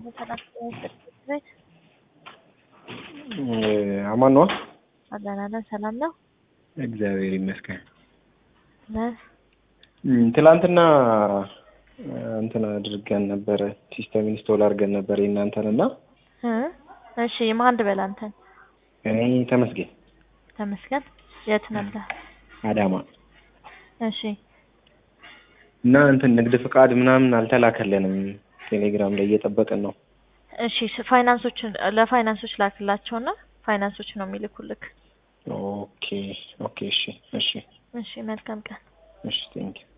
ሰላም ቤት አማን ነዋ። አለን አለን። ሰላም ነው። እግዚአብሔር ይመስገን። ነህ? እም፣ ትላንትና እንትን አድርገን ነበረ ሲስተም ኢንስቶል አድርገን ነበር የእናንተን እና እ እሺ ማን ልበል አንተን? እኔ ተመስገን ተመስገን። የት ነበር? አዳማ እሺ እና እንትን ንግድ ፍቃድ ምናምን አልተላከልንም። ቴሌግራም ላይ እየጠበቅን ነው። እሺ ስ- ፋይናንሶችን ለፋይናንሶች ላክላቸውና ፋይናንሶች ነው የሚልኩልክ። ኦኬ ኦኬ። እሺ እሺ እሺ መልካም ቀን። እሺ ቴንኪው